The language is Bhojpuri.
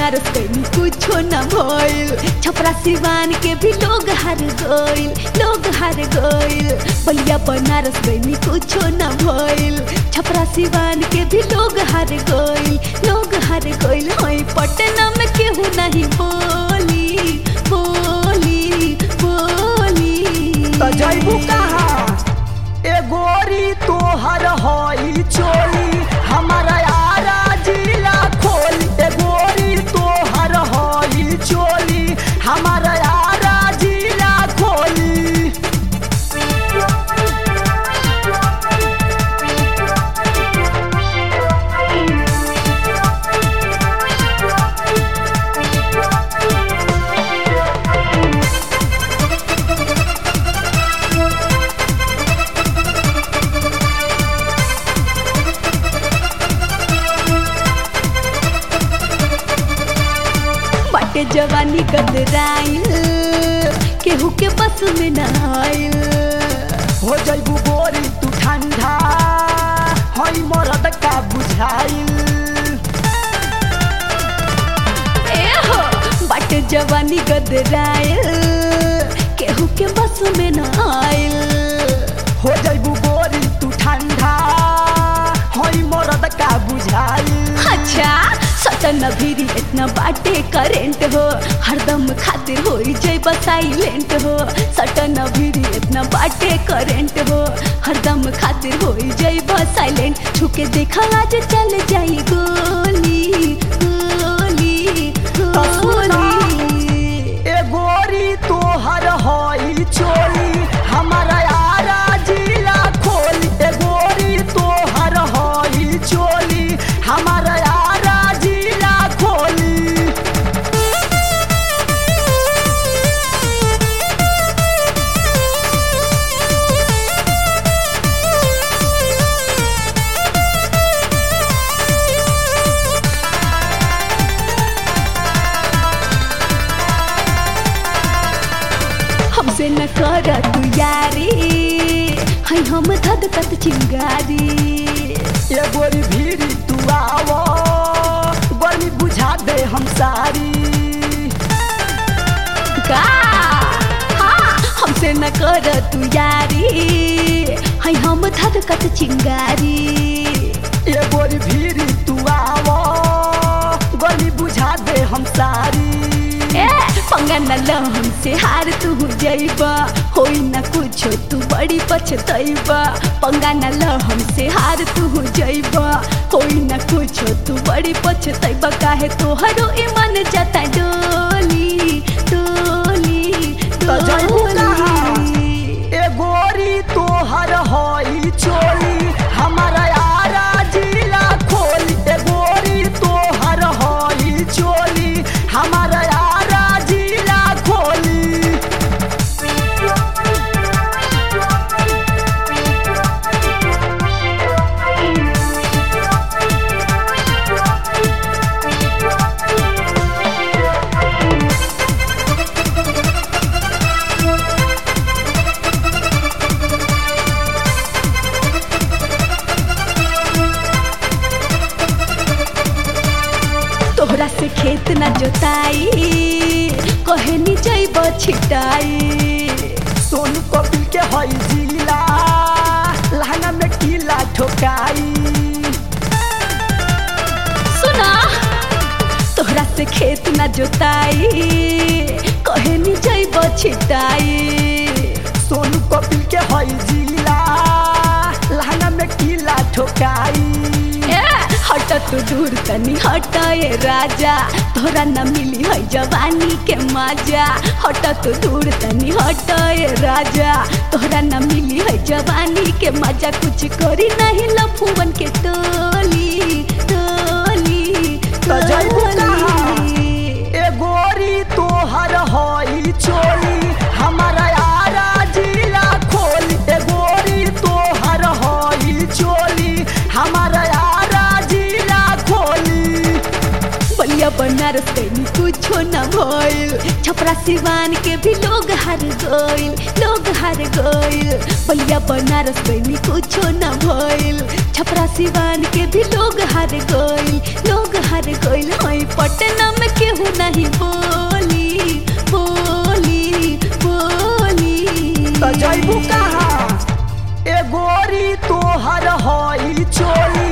बनारस गई कुछो न भइल छपरा सिवान के भी लोग हार गइल लोग हार गइल बलिया बनारस गई कुछो न भइल छपरा सिवान के भी लोग हार गइल लोग हार गइल हई पटना में केहू नहीं बोली बोली बोली त जैबू कहाँ ए गोरी तोहर हई चोली हमारा यारा जिला खोली ए गोरी तोहर हई चोली हमारा यारा जिला खोली बाटे जवानी गदराइल केहू के बस में न आइल हो जैबू गोरी तू ठंडा हई मरद का बुझाइल ए हो बाटे जवानी गदराइल केहू के बस में न आइल हो जैबू गोरी तू ठंडा हई मरद का बुझाइल अच्छा सटन भीरी इतना बाटे करेंट हो हरदम खातिर हो जैब साइलेंट हो सटन भीरी इतना बाटे करेंट हो हरदम खातिर हो जैब साइलेंट छुके देखा आज चल जाई गोली गोली गोली ए गोरी तोहर हई चोली हमारा यारा जिला खोली ए गोरी तोहर हई चोली हमारा यारा जिला खोली हमसे न कर तू यारी है हम धद तत चिंगारी ए गोरी भीरी तू आवो गर्मी बुझा दे हम सारी का हाँ, हमसे न कर तू यारी है हम धद कत चिंगारी ए गोरी भीरी तू आवो गर्मी बुझा दे हम सारी ए पंगा न ल हमसे हार तू जइबा होई न कुछो तू बड़ी पछतइबा पंगा न ल हमसे हार तू जइबा होई न कुछो तू बड़ी पछतइबा काहे तोहरो ईमान जाता डोली डोली त जइबू कहाँ? डोली ए गोरी तोहर हई चोली हमारा यारा जिला खोली ए गोरी तोहर हई चोली हमारा यारा जिला खोली तोहरा से खेत न जोताई कहे नी जइब छिटाई सोनू कपिल के हई जिला लहंगा में कीला ठोकाई सुना तोहरा से खेत न जोताई कहे नी जइब छिटाई सोनू कपिल के हई जिला लहंगा में कीला ठोकाई ए, हट तू दूर तनी हट ए राजा तोरा न मिली है जवानी के मजा हट तू दूर तनी हट ए राजा तोरा न मिली है जवानी के मजा कुछ करी नहीं लफुवन के टोली टोली त जइबू कहाँ? टोली। ए गोरी तोहर हई चोली हमारा यारा जिला खोली ए गोरी तोहर हई चोली हमारा यारा जिला खोली बलिया बनारस गई कुछो न भइल छपरा सिवान के भी लोग हार गइल लोग हार हार गइल बलिया बनारस गईनी कुछो न भइल छपरा सिवान के भी लोग हार गइल लोग हार गइल हई पटना में केहू नहीं बोली बोली बोली त जैबू कहाँ ए गोरी तोहर हई चोली